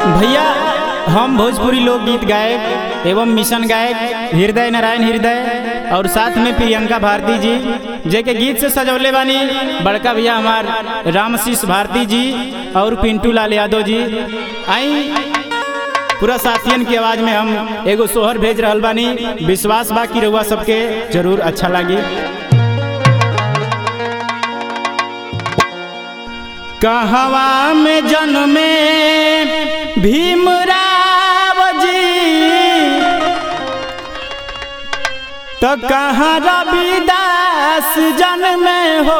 भैया हम भोजपुरी लोकगीत गायक एवं मिशन गायक हृदय नारायण हृदय और साथ में प्रियंका भारती जी जे के गीत से सजौले बानी बड़का भैया हमार रामशीष भारती जी और पिंटू लाल यादव जी आई पूरा साथियन की आवाज में हम एगो सोहर भेज रहल बानी विश्वास बा कि रउआ सबके जरूर अच्छा लगी कहवा में जन्मे भीमराव जी तो कहाँ रविदास जन्मे हो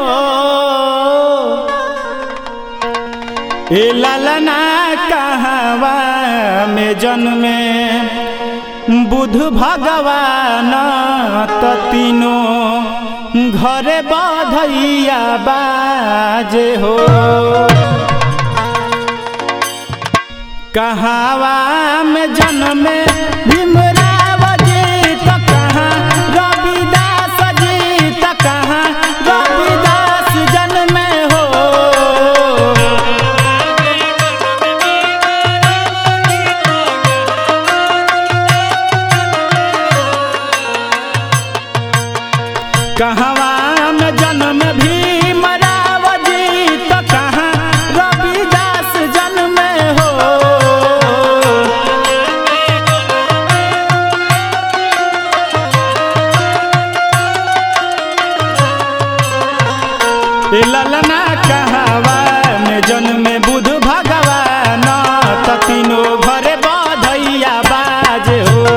ए ललना कहवा में जन्मे बुध भगवान तो तीनों घरे बधैया बाजे हो कहावा में जन्मे भीमराव जी तो कहाँ रविदास जी तो कहाँ रविदास जन्मे हो कहवा में जन्म भीमराव जी तो कहाँ रविदास जन्म हो ए ललना कहवा में जन्म बुध भगवान तो तीनों घरे बधैया बाज हो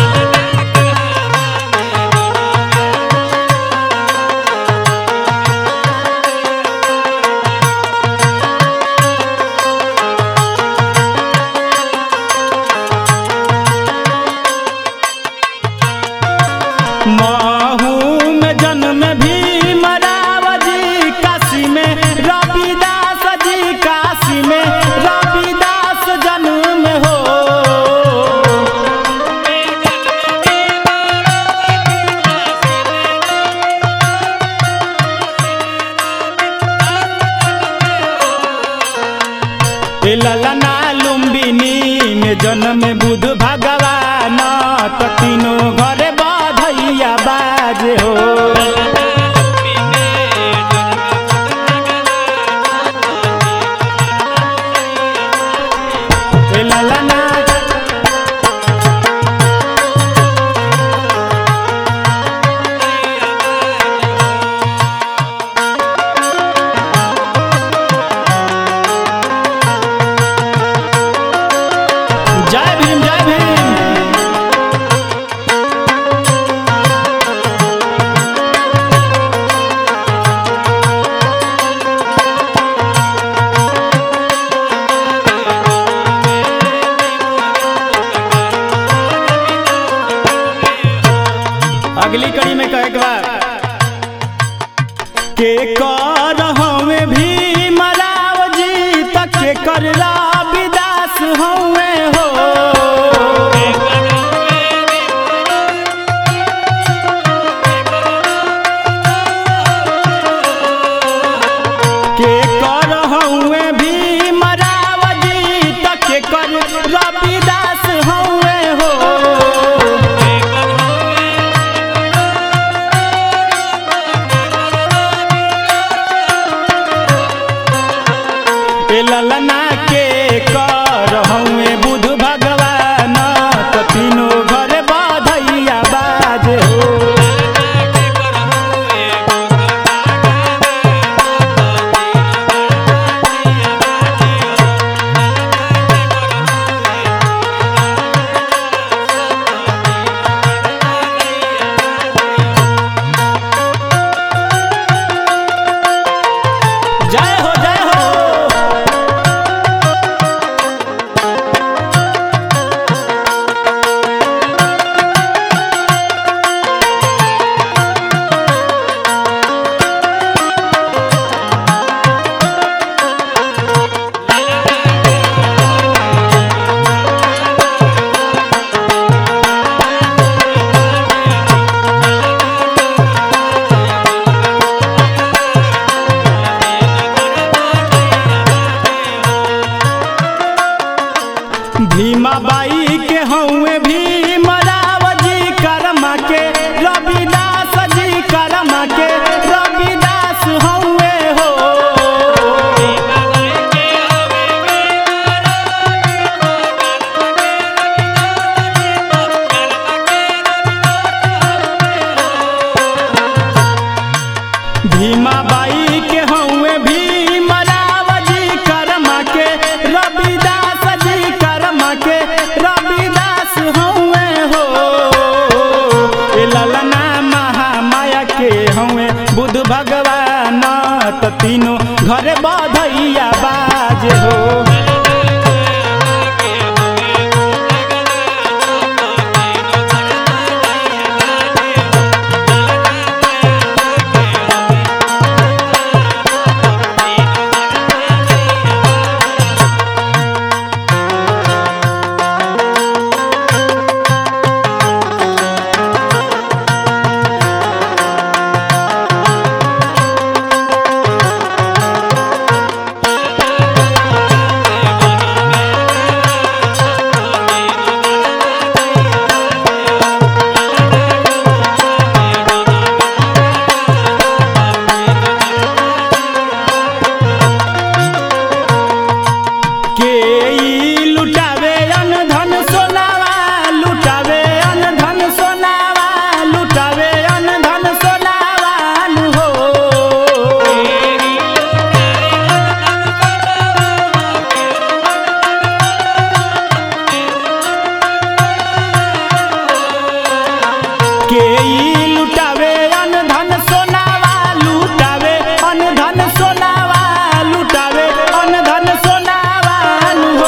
महू में जन्म भीमराव जी काशी में रविदास जी काशी में रविदास जन्म हो ए ललना लुम्बिनी में जन्म बुध भगवान तो तीनों घरे बधैया बाज हो ए ललना जय भीम जय भीम अगली कड़ी में कहे के बाद के कर हमें भी मराव जी तक के कर रविदास हमें हो के कर हमें भी मराव जी तक के कर रविदास हमें हो भीमाबाई के हउए भीमराव जी करमा के रविदास जी करमा के रविदास हउए हो भीमाबाई के हउए भीमराव जी करमा के रविदास जी करमा के रविदास हउए हो ए ललना महामाया के हउए बुध भगवान त तीनों घरे बधैया बाज हो के ई लुटावे अन धन सोनावा लुटावे अन धन सोनावा लुटावे अन धन सोनावा नु हो के ई लुटावे अन धन सोनावा लुटावे अन धन सोनावा लुटावे अन धन सोनावा नु हो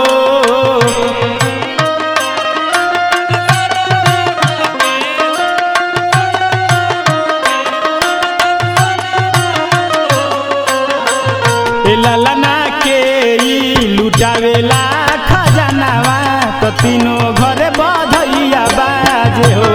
ए ललना के ई लुटावेला खजानावा त तीनों घरे बधैया बाजे हो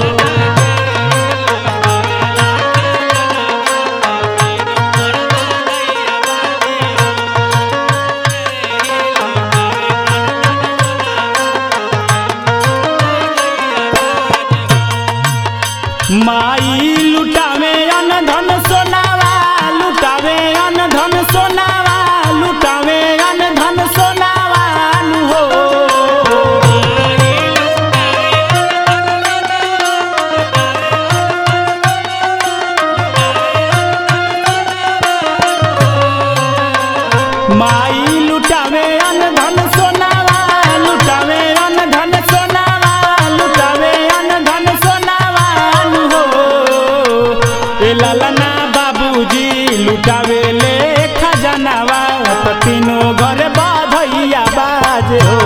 माई लुटावे अन धन सोनावा लुटावे अन धन सोनावा लुटावे अन धन सोनावा नु हो माई लुटावे अन धन सोनावा लुटावे अन धन सोनावा लुटावे अन धन सोनावा नु हो ए ललना बाबूजी लुटावे ले खजानावा त तीनों घर बाधैया बाजे हो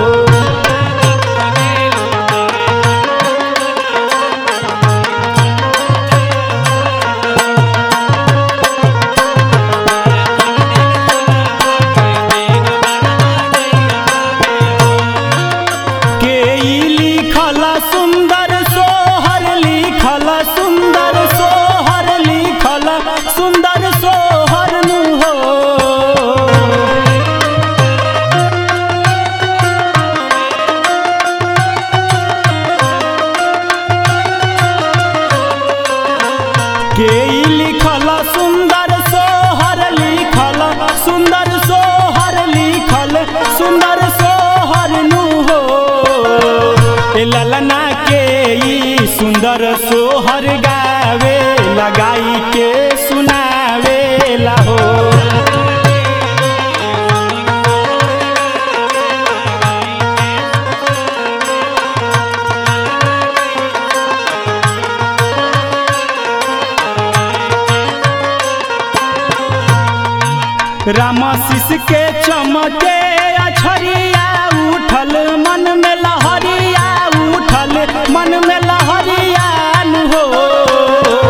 के ई लिखल सुंदर सोहर लिखल सुंदर सोहर लिखल सुंदर सोहर नु हो के ई लिखल सुंदर सोहर लिखल सुंदर सोहर लिखल सुंदर सोहर नु हो ए ललना के ई सुंदर सोहर गावे लगाई के सुनावे ला हो राम शिष के चमके अछरिया उठल मन में लहरिया उठल मन में लहरिया नु हो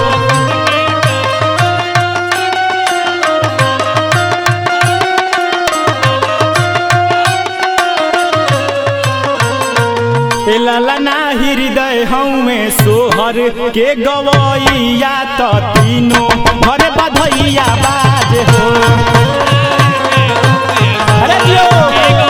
ए ललना हृदय हमें सोहर के गवैया त तीनों घर बधैया बाज हो अरे जियो